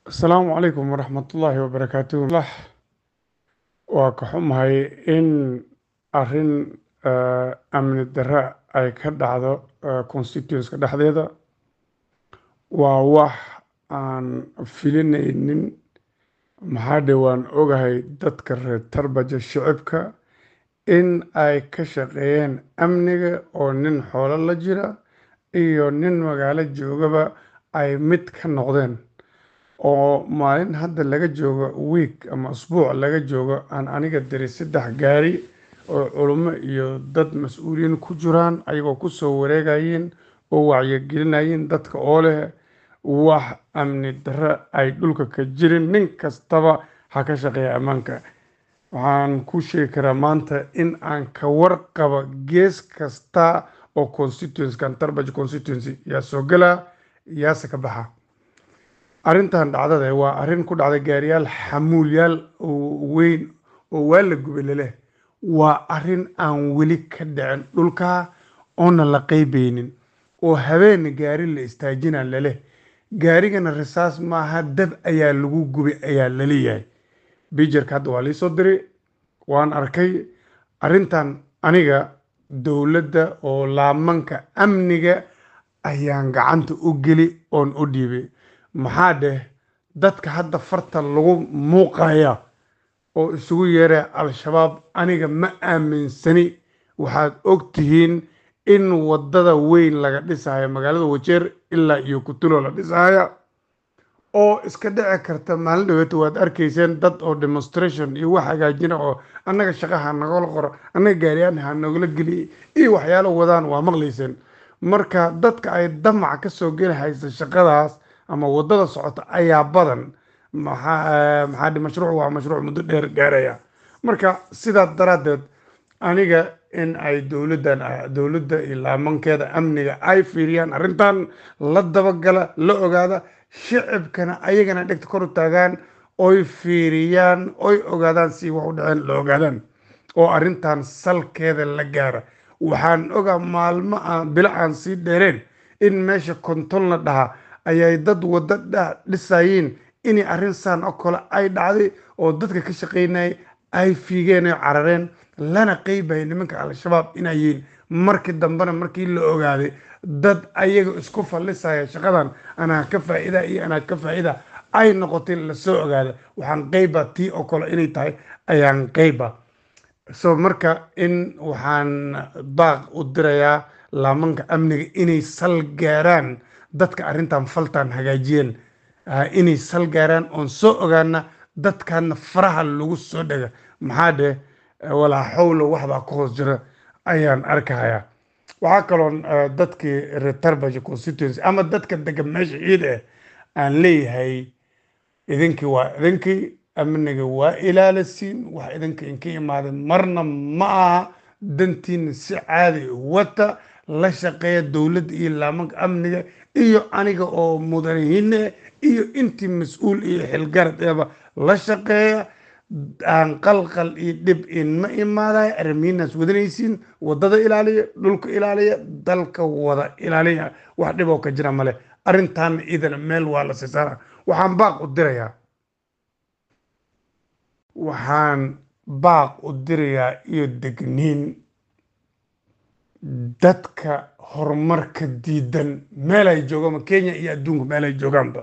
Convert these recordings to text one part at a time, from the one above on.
asalaamu calaykum waraxmatullaahi wabarakaatuh lah waa ka xumahay in arrin eh, amni darre ay ka dhacdo eh, constituenska dhexdeeda waa wax aan filinaynin maxaa dhe waan ogahay dadka reer tarbaja shicibka in ay ka shaqeeyeen amniga oo nin xoolo la jira iyo nin magaalo joogaba ay mid ka noqdeen oo maalin hadda laga joogo week ama usbuuc laga joogo aan aniga diray saddex gaari oo culummo iyo dad mas-uuliyiin ku jiraan ayagoo ku soo wareegayeen oo wacyigelinayeen dadka oo leh wax amni darre ay dhulka ka jirin nin kastaba ha ka shaqeeya ammaanka waxaan ku sheegi karaa maanta in aan ka warqaba gees kasta oo constituency-kan tarbaj constituency yaa soo gelaa yaase ka baxa arrintan dhacdada waa arrin ku dhacday gaariyaal xamuulyaal oo weyn oo waa la gubay leleh waa arrin aan weli ka dhicin dhulka oona la qeybeynin oo habeen gaari la istaajina leleh gaarigana risaas maaha dab ayaa lagu gubay ayaa laleeyahay bijarka hadda waa liisoo diray waan arkay arrintan aniga dowladda oo laamanka amniga ayaan gacanta u geli oon u dhiibay maxaa dheh dadka hadda farta lagu muuqaya oo isugu yeeraya al-shabaab aniga ma aaminsani waxaad og tihiin in waddada weyn laga dhisayo magaalada wajeer ilaa iyo kutulo la dhisaya oo iska dhici karta maalin dhaweeta waad arkayseen dad oo demonstration iyo wax hagaajina oo annaga shaqa ha nagala qoro annaga gaariyaan ha nagala geliy iyo waxyaalo wadaan waa maqlayseen marka dadka ay damac ka soo geli haysa shaqadaas ama waddada socota ayaa badan maxaa maxaa dhi mashruuc waa mashruuc muddo dheer gaaraya marka sidaa daraaddeed aniga in ay dowladdan dowladda iyo laamankeeda amniga ay fiiriyaan arrintan la dabagala la ogaada shicibkana ayagana dhegta kor u taagaan oy fiiriyaan oy ogaadaan si wax u dhaceen la ogaadaan oo arrintan salkeeda la gaara waxaan ogaa maalmo aan bilo aan sii dheereen in meesha kontol la dhahaa ayay dad waddo dhisayeen inay arrin saan oo kale ay dhacday oo dadka ka shaqaynayay ay fiigeen oo carareen lana qeybaya nimanka al-shabaab inay yihiin markii dambena markii la ogaaday dad ayaga isku fallisaya shaqadan anaa ka faa'iida iyo anaa ka faa'iida ay noqotay lasoo ogaada waxaan qeyba tii oo kale inay tahay ayaan qeyba so marka in waxaan baaq u dirayaa laamanka amniga inay sal gaaraan dadka arrintan faltan hagaajiyeen inay sal gaaraan oon soo ogaana dadkana faraha lagu soo dhega maxaa dheh walaa xawla waxbaa ka hoos jira ayaan arkahayaa waxaa kaloon dadkii retarbaja constituency ama dadka degan meesha ciid eh aan leeyahay idinkii waa idinkii amniga waa ilaalisiin wax idinka inka imaadeen marna ma aha dantiina si caadi wata la shaqeeya dowladda iyo laamanka amniga iyo aniga oo mudanihiine iyo intii mas-uul iyo xilgarad eeba la shaqeeya aan qalqal iyo dhib inma imaadayo arrimihiinaas wadanaysiin waddada ilaaliya dhulka ilaaliya dalka wada ilaaliya wax dhib oo ka jira male arrintaana idana meel waa la siisaara waxaan baaq u dirayaa waxaan baaq u dirayaa iyo degniin dadka horumarka diidan meel ay joogaanba kenya iyo adduunka meel ay joogaanba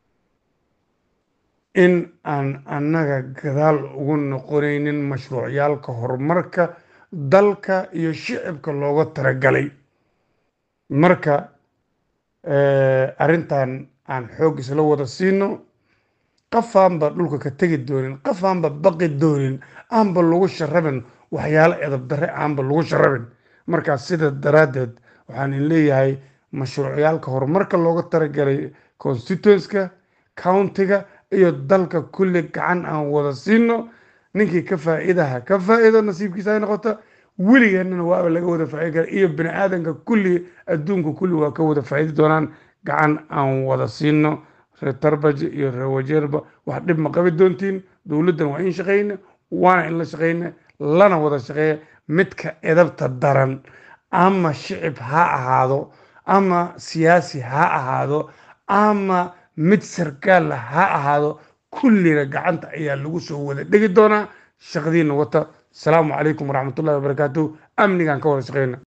in aan annaga gadaal ugu noqonaynin mashruucyaalka horumarka dalka iyo shicibka looga talagalay marka arrintan aan xoog isla wada siino qafaanba dhulka ka tegi doonin qafaanba baqi doonin aanba lagu sharabin waxyaalo edab darre aanba lagu sharabin markaa sida daraaddeed waxaan in leeyahay mashruucyaalka horumarka looga talagalay constituenska countiga iyo dalka kulli gacan aan wada siino ninkii ka faa'iidaha ka faa'iido nasiibkiisa ay noqoto weligeennana waaba laga wada faa'iidi kara iyo bini aadanka kulli adduunka kulli waa ka wada faa'iidi doonaan gacan aan wada siino reer tarbaja iyo reer wajeerba wax dhib ma qabi doontiin dowladdan waa in shaqayna waana in la shaqayna lana wada shaqeeya midka edabta daran ama shicib ha ahaado ama siyaasi ha ahaado ama mid sarkaalla ha ahaado kullina gacanta ayaa lagu soo wada dhegi doonaa shaqadiina wata asalaamu calaykum waraxmatullahi wabarakaatuh amnigaan ka wada shaqeyna